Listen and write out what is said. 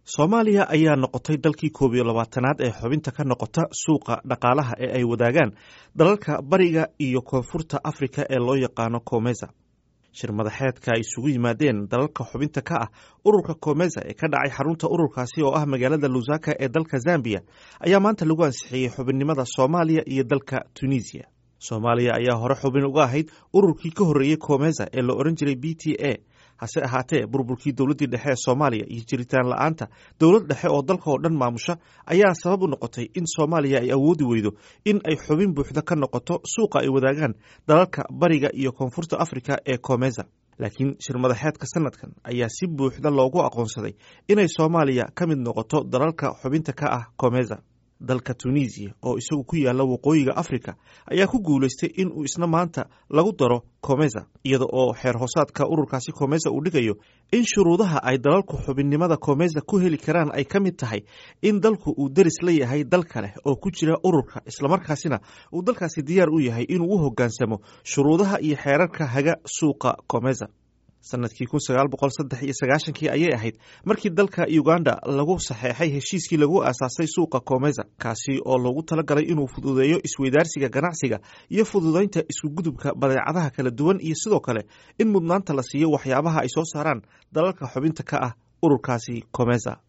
soomaaliya ayaa noqotay dalkii koob iyo labaatanaad ee xubinta ka noqota suuqa dhaqaalaha ee ay wadaagaan dalalka bariga iyo koonfurta afrika ee loo yaqaano komesa shir madaxeedka ay isugu yimaadeen dalalka xubinta ka ah ururka komesa ee ka dhacay xarunta ururkaasi oo ah magaalada lusaka ee dalka zambiya ayaa maanta lagu ansixiyey xubinnimada soomaaliya iyo dalka tunisiya soomaaliya ayaa hore xubin uga ahayd ururkii ka horreeyey komesa ee la odhan jiray b t a hase ahaatee burburkii dowladdii dhexe ee soomaaliya iyo jiritaan la-aanta dowlad dhexe oo dalka oo dhan maamusha ayaa sabab u noqotay in soomaaliya ay awoodi weydo in ay xubin buuxda ka noqoto suuqa ay wadaagaan dalalka bariga iyo koonfurta afrika ee komesa laakiin shir madaxeedka sanadkan ayaa si buuxda loogu aqoonsaday inay soomaaliya ka mid noqoto dalalka xubinta ka ah komesa dalka tunisiya oo isagu ku yaala waqooyiga afrika ayaa ku guulaystay in uu isna maanta lagu daro komesa iyada oo xeer hoosaadka ururkaasi komesa uu dhigayo in shuruudaha ay dalalku xubinnimada komesa ku heli karaan ay ka mid tahay in dalku uu deris la yahay dal kale oo ku jira ururka islamarkaasina uu dalkaasi diyaar u yahay inuu u hoggaansamo shuruudaha iyo xeerarka haga suuqa komesa sanadkii kun sagaal boqol saddex iyo sagaashankii ayay ahayd markii dalka uganda lagu saxeexay heshiiskii lagu aasaasay suuqa komesa kaasi oo loogu talagalay inuu fududeeyo isweydaarsiga ganacsiga iyo fududeynta iskugudubka badeecadaha kala duwan iyo sidoo kale in mudnaanta la siiyo waxyaabaha ay soo saaraan dalalka xubinta ka ah ururkaasi komesa